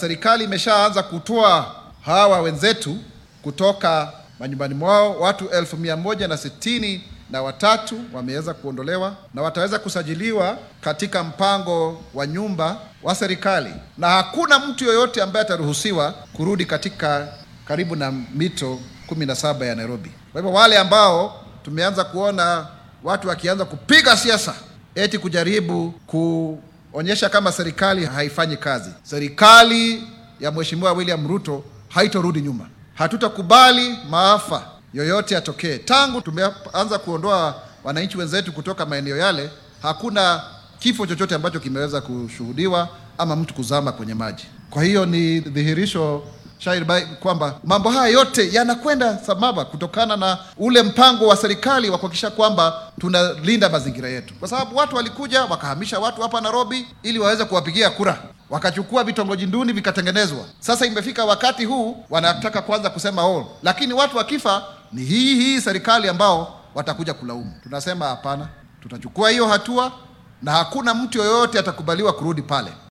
serikali imeshaanza kutoa hawa wenzetu kutoka manyumbani mwao. Watu elfu mia moja na sitini na watatu wameweza kuondolewa na wataweza kusajiliwa katika mpango wa nyumba wa serikali, na hakuna mtu yoyote ambaye ataruhusiwa kurudi katika karibu na mito kumi na saba ya Nairobi. Kwa hivyo wale ambao tumeanza kuona watu wakianza kupiga siasa eti kujaribu kuonyesha kama serikali haifanyi kazi, serikali ya Mheshimiwa William Ruto haitorudi nyuma. Hatutakubali maafa yoyote yatokee. Tangu tumeanza kuondoa wananchi wenzetu kutoka maeneo yale, hakuna kifo chochote ambacho kimeweza kushuhudiwa ama mtu kuzama kwenye maji. Kwa hiyo ni dhihirisho shahiri bai kwamba mambo haya yote yanakwenda sambamba kutokana na ule mpango wa serikali wa kuhakikisha kwamba tunalinda mazingira yetu, kwa sababu watu walikuja wakahamisha watu hapa Nairobi ili waweze kuwapigia kura, wakachukua vitongoji duni vikatengenezwa. Sasa imefika wakati huu wanataka kwanza kusema oh, lakini watu wakifa ni hii hii serikali ambao watakuja kulaumu. Tunasema hapana, tutachukua hiyo hatua na hakuna mtu yoyote atakubaliwa kurudi pale.